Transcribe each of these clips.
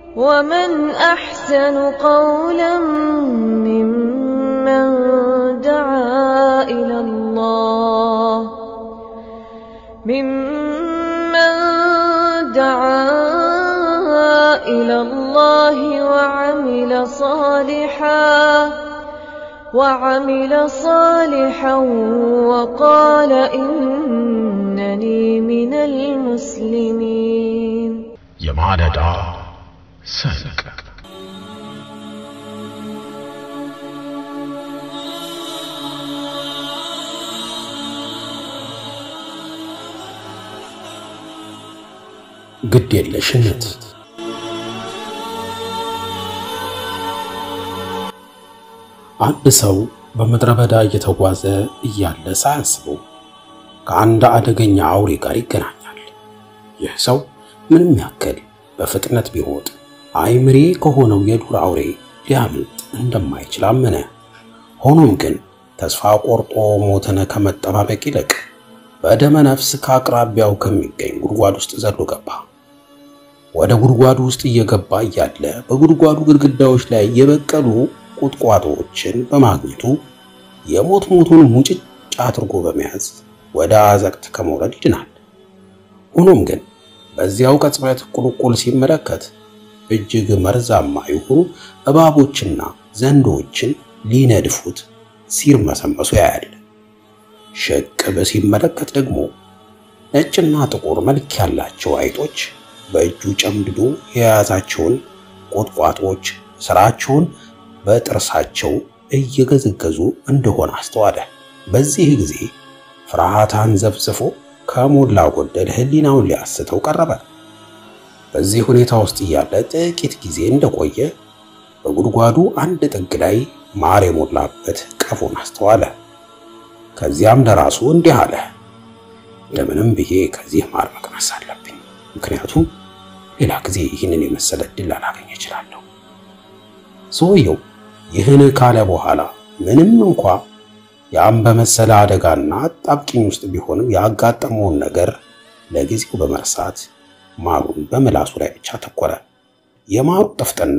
ومن أحسن قولا ممن دعا إلى الله ممن دعا إلى الله وعمل صالحا وعمل صالحا وقال إنني من المسلمين የማለዳ ሰንቅ ግድ የለሽነት አንድ ሰው በምድረ በዳ እየተጓዘ እያለ ሳያስበው ከአንድ አደገኛ አውሬ ጋር ይገናኛል። ይህ ሰው ምንም ያክል በፍጥነት ቢሮጥ አይምሬ ከሆነው የዱር አውሬ ሊያመልጥ እንደማይችል አመነ። ሆኖም ግን ተስፋ ቆርጦ ሞትን ከመጠባበቅ ይልቅ በደመ ነፍስ ከአቅራቢያው ከሚገኝ ጉድጓድ ውስጥ ዘሎ ገባ። ወደ ጉድጓዱ ውስጥ እየገባ እያለ በጉድጓዱ ግድግዳዎች ላይ የበቀሉ ቁጥቋጦዎችን በማግኘቱ የሞት ሞቱን ሙጭጭ አድርጎ በመያዝ ወደ አዘቅት ከመውረድ ይድናል። ሆኖም ግን በዚያው ቅጽበት ቁልቁል ሲመለከት እጅግ መርዛማ የሆኑ እባቦችና ዘንዶችን ሊነድፉት ሲርመሰመሱ ያያል። ሽቅብ ሲመለከት ደግሞ ነጭና ጥቁር መልክ ያላቸው አይጦች በእጁ ጨምድዶ የያዛቸውን ቁጥቋጦች ስራቸውን በጥርሳቸው እየገዘገዙ እንደሆነ አስተዋለ። በዚህ ጊዜ ፍርሃት አንዘፍዝፎ ከሞላ ጎደል ሕሊናውን ሊያስተው ቀረበ። በዚህ ሁኔታ ውስጥ እያለ ጥቂት ጊዜ እንደቆየ በጉድጓዱ አንድ ጥግ ላይ ማር የሞላበት ቀፎን አስተዋለ። ከዚያም ለራሱ እንዲህ አለ፣ እንደምንም ብዬ ከዚህ ማር መቅመስ አለብኝ፣ ምክንያቱም ሌላ ጊዜ ይህንን የመሰለ እድል ላላገኝ እችላለሁ። ሰውየው ይህን ካለ በኋላ ምንም እንኳ ያም በመሰለ አደጋና አጣብቂኝ ውስጥ ቢሆንም ያጋጠመውን ነገር ለጊዜው በመርሳት ማሩን በምላሱ ላይ ብቻ ተኮረ። የማሩ ጥፍጥና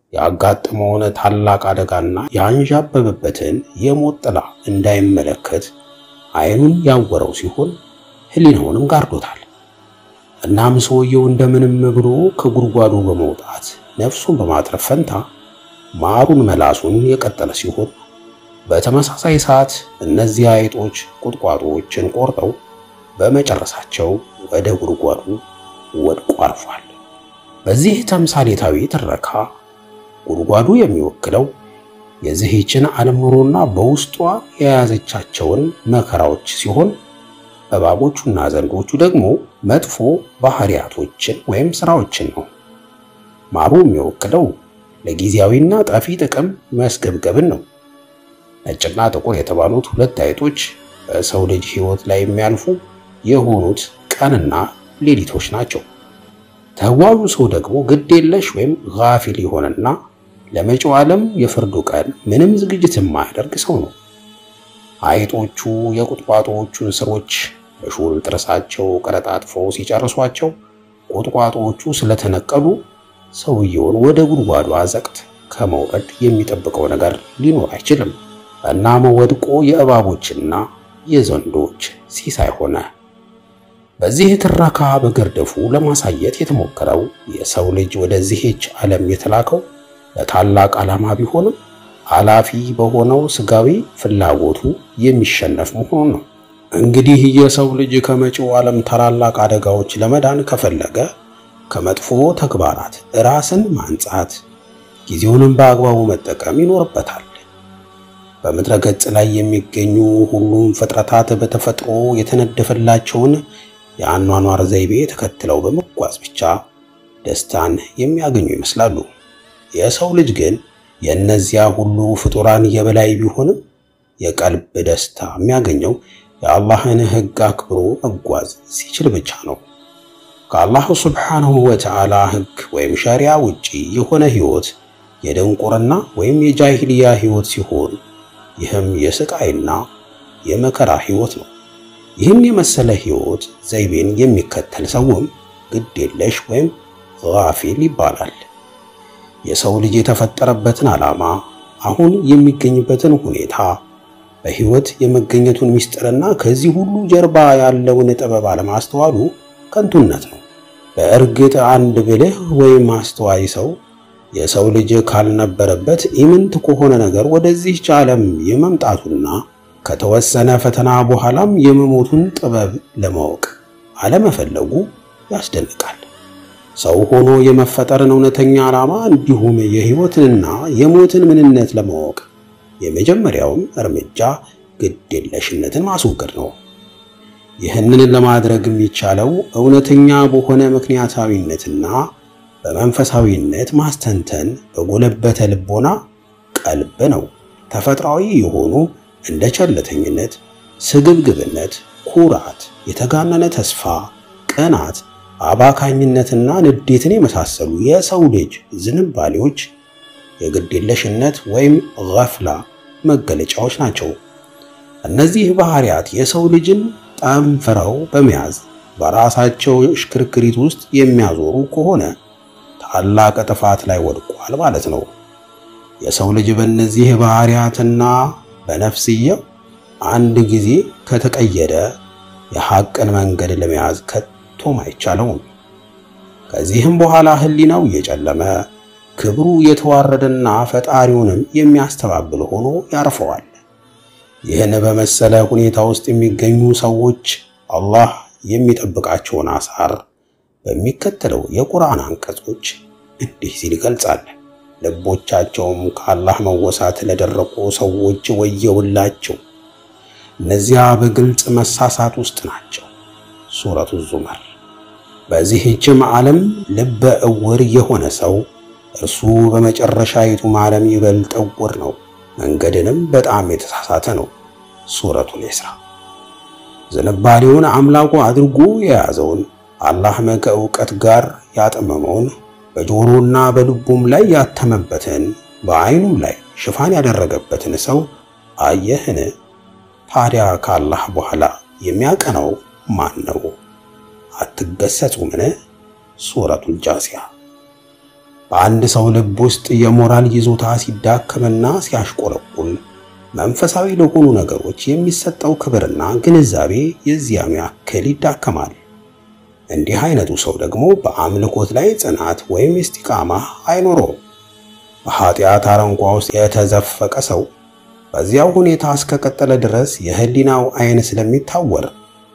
ያጋጠመውን ታላቅ አደጋና ያንዣበበበትን የሞት ጥላ እንዳይመለከት ዓይኑን ያወረው ሲሆን ሕሊናውንም ጋርዶታል። እናም ሰውየው እንደምንም ብሎ ከጉድጓዱ በመውጣት ነፍሱን በማትረፍ ፈንታ ማሩን መላሱን የቀጠለ ሲሆን በተመሳሳይ ሰዓት እነዚህ አይጦች ቁጥቋጦዎችን ቆርጠው በመጨረሳቸው ወደ ጉድጓዱ ወድቆ አርፏል። በዚህ ተምሳሌታዊ ትረካ ጉድጓዱ የሚወክለው የዚህችን ዓለም ኑሮና በውስጧ የያዘቻቸውን መከራዎች ሲሆን እባቦቹና ዘንዶቹ ደግሞ መጥፎ ባህሪያቶችን ወይም ስራዎችን ነው። ማሩ የሚወክለው ለጊዜያዊና ጠፊ ጥቅም መስገብገብን ነው። ነጭና ጥቁር የተባሉት ሁለት አይጦች በሰው ልጅ ሕይወት ላይ የሚያልፉ የሆኑት ቀንና ሌሊቶች ናቸው። ተጓዡ ሰው ደግሞ ግድ የለሽ ወይም ጋፊል የሆነና ለመጪው ዓለም የፍርዱ ቀን ምንም ዝግጅት የማያደርግ ሰው ነው። አይጦቹ የቁጥቋጦዎቹን ስሮች በሹል ጥርሳቸው ቀረጣጥፈው ሲጨርሷቸው ቁጥቋጦዎቹ ስለተነቀሉ ሰውየውን ወደ ጉድጓዱ አዘቅት ከመውረድ የሚጠብቀው ነገር ሊኖር አይችልም። እናም ወድቆ የእባቦችና የዘንዶች ሲሳይ ሆነ። በዚህ ትረካ በግርድፉ ለማሳየት የተሞከረው የሰው ልጅ ወደዚህች ዓለም የተላከው ለታላቅ ዓላማ ቢሆንም አላፊ በሆነው ስጋዊ ፍላጎቱ የሚሸነፍ መሆኑን ነው። እንግዲህ የሰው ልጅ ከመጪው ዓለም ታላላቅ አደጋዎች ለመዳን ከፈለገ ከመጥፎ ተግባራት ራስን ማንጻት፣ ጊዜውንም በአግባቡ መጠቀም ይኖርበታል። በምድረ ገጽ ላይ የሚገኙ ሁሉም ፍጥረታት በተፈጥሮ የተነደፈላቸውን የአኗኗር ዘይቤ ተከትለው በመጓዝ ብቻ ደስታን የሚያገኙ ይመስላሉ። የሰው ልጅ ግን የእነዚያ ሁሉ ፍጡራን የበላይ ቢሆንም የቀልብ ደስታ የሚያገኘው የአላህን ሕግ አክብሮ መጓዝ ሲችል ብቻ ነው። ከአላህ ሱብሓነሁ ወተዓላ ሕግ ወይም ሸሪያ ውጪ የሆነ ሕይወት የድንቁርና ወይም የጃሂልያ ሕይወት ሲሆን ይህም የስቃይና የመከራ ሕይወት ነው። ይህን የመሰለ ሕይወት ዘይቤን የሚከተል ሰውም ግድ የለሽ ወይም ጋፊል ይባላል። የሰው ልጅ የተፈጠረበትን ዓላማ፣ አሁን የሚገኝበትን ሁኔታ፣ በሕይወት የመገኘቱን ምስጢርና ከዚህ ሁሉ ጀርባ ያለውን ጥበብ አለማስተዋሉ ከንቱነት ነው። በእርግጥ አንድ ብልህ ወይም አስተዋይ ሰው የሰው ልጅ ካልነበረበት ኢምንት ከሆነ ነገር ወደዚህች ዓለም የመምጣቱና ከተወሰነ ፈተና በኋላም የመሞቱን ጥበብ ለማወቅ አለመፈለጉ ያስደንቃል። ሰው ሆኖ የመፈጠርን እውነተኛ ዓላማ እንዲሁም የሕይወትንና የሞትን ምንነት ለማወቅ የመጀመሪያውም እርምጃ ግዴለሽነትን ማስወገድ ነው። ይህንን ለማድረግ የሚቻለው እውነተኛ በሆነ ምክንያታዊነትና በመንፈሳዊነት ማስተንተን በጎለበተ ልቦና ቀልብ ነው። ተፈጥሯዊ የሆኑ እንደ ቸልተኝነት፣ ስግብግብነት፣ ኩራት፣ የተጋነነ ተስፋ፣ ቅናት፣ አባካኝነትና ንዴትን የመሳሰሉ የሰው ልጅ ዝንባሌዎች የግዴለሽነት ወይም ገፍላ መገለጫዎች ናቸው። እነዚህ ባህሪያት የሰው ልጅን ጠንፍረው በመያዝ በራሳቸው ሽክርክሪት ውስጥ የሚያዞሩ ከሆነ ታላቅ ጥፋት ላይ ወድቋል ማለት ነው። የሰው ልጅ በእነዚህ ባህሪያትና በነፍስየው አንድ ጊዜ ከተቀየደ የሐቅን መንገድ ለመያዝ ከቶም አይቻለውም። ከዚህም በኋላ ሕሊናው እየጨለመ ክብሩ የተዋረደና ፈጣሪውንም የሚያስተባብል ሆኖ ያርፈዋል። ይህን በመሰለ ሁኔታ ውስጥ የሚገኙ ሰዎች አላህ የሚጠብቃቸውን አሳር በሚከተለው የቁርአን አንቀጾች እንዲህ ሲል ይገልጻል። ልቦቻቸውም ከአላህ መወሳት ለደረቁ ሰዎች ወየውላቸው፣ እነዚያ በግልጽ መሳሳት ውስጥ ናቸው። ሱረቱ ዙመር። በዚህችም ዓለም ልበ እውር የሆነ ሰው እርሱ በመጨረሻይቱም ዓለም ይበልጥ እውር ነው፣ መንገድንም በጣም የተሳሳተ ነው። ሱረቱል ኢስራ። ዝንባሌውን አምላኩ አድርጎ የያዘውን አላህ ከእውቀት ጋር ያጠመመውን በጆሮና በልቡም ላይ ያተመበትን በዓይኑም ላይ ሽፋን ያደረገበትን ሰው አየህን? ታዲያ ከአላህ በኋላ የሚያቀናው ማን ነው? አትገሰጹምን? ሱረቱል ጃሲያ። በአንድ ሰው ልብ ውስጥ የሞራል ይዞታ ሲዳከምና ሲያሽቆለቁል መንፈሳዊ ለሆኑ ነገሮች የሚሰጠው ክብርና ግንዛቤ የዚያም ያክል ይዳከማል። እንዲህ አይነቱ ሰው ደግሞ በአምልኮት ላይ ጽናት ወይም ኢስቲቃማ አይኖረውም። በኃጢአት አረንቋ ውስጥ የተዘፈቀ ሰው በዚያው ሁኔታ እስከቀጠለ ድረስ የህሊናው አይን ስለሚታወር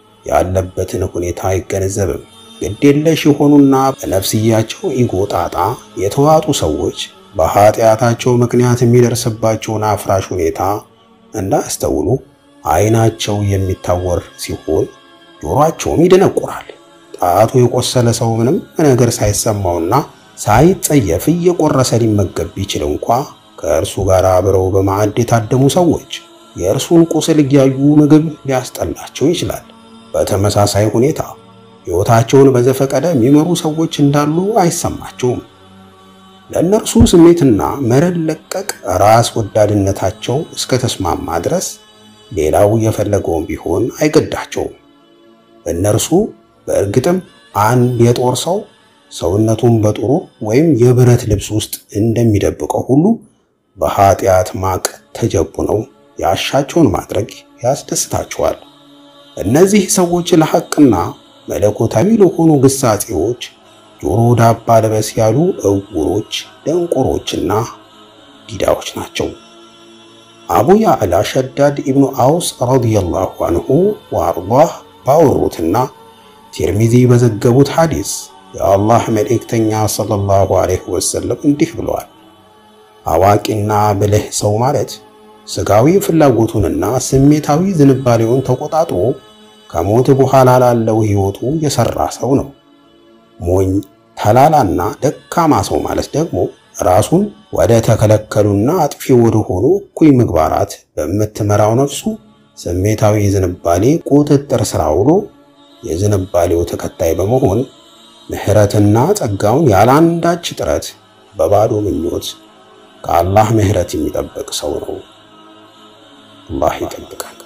ያለበትን ሁኔታ አይገነዘብም። ግዴለሽ የሆኑና በነፍስያቸው ኢጎ ጣጣ የተዋጡ ሰዎች በኃጢአታቸው ምክንያት የሚደርስባቸውን አፍራሽ ሁኔታ እንዳያስተውሉ አይናቸው የሚታወር ሲሆን ጆሮአቸውም ይደነቁራል። ጣቱ የቆሰለ ሰው ምንም ነገር ሳይሰማውና ሳይጸየፍ እየቆረሰ ሊመገብ ቢችል እንኳ ከእርሱ ጋር አብረው በማዕድ የታደሙ ሰዎች የእርሱን ቁስል እያዩ ምግብ ሊያስጠላቸው ይችላል። በተመሳሳይ ሁኔታ ሕይወታቸውን በዘፈቀደ የሚመሩ ሰዎች እንዳሉ አይሰማቸውም። ለእነርሱ ስሜትና መረን ለቀቅ ራስ ወዳድነታቸው እስከ ተስማማ ድረስ ሌላው የፈለገውን ቢሆን አይገዳቸውም። እነርሱ በእርግጥም አንድ የጦር ሰው ሰውነቱን በጥሩ ወይም የብረት ልብስ ውስጥ እንደሚደብቀው ሁሉ በኃጢአት ማቅ ተጀቡነው ያሻቸውን ማድረግ ያስደስታቸዋል። እነዚህ ሰዎች ለሐቅና መለኮታዊ ለሆኑ ግሳጼዎች ጆሮ ዳባ ልበስ ያሉ እውሮች፣ ደንቆሮችና ዲዳዎች ናቸው። አቡ ያዕላ ሸዳድ ኢብኑ አውስ ረዲየላሁ አንሁ ወአርዳህ ባወሩትና ቲርሚዚ በዘገቡት ሐዲስ የአላህ መልእክተኛ ሰለላሁ ዐለይሂ ወሰለም እንዲህ ብለዋል። አዋቂና ብልህ ሰው ማለት ስጋዊ ፍላጎቱንና ስሜታዊ ዝንባሌውን ተቆጣጥሮ ከሞት በኋላ ላለው ሕይወቱ የሰራ ሰው ነው። ሞኝ ተላላና ደካማ ሰው ማለት ደግሞ ራሱን ወደ ተከለከሉና አጥፊ ወደ ሆኑ እኩይ ምግባራት በምትመራው ነፍሱ ስሜታዊ ዝንባሌ ቁጥጥር ስራ ውሎ የዝንባሌው ተከታይ በመሆን ምሕረትና ጸጋውን ያለአንዳች ጥረት በባዶ ምኞት ከአላህ ምሕረት የሚጠብቅ ሰው ነው። አላህ ይጠብቃል።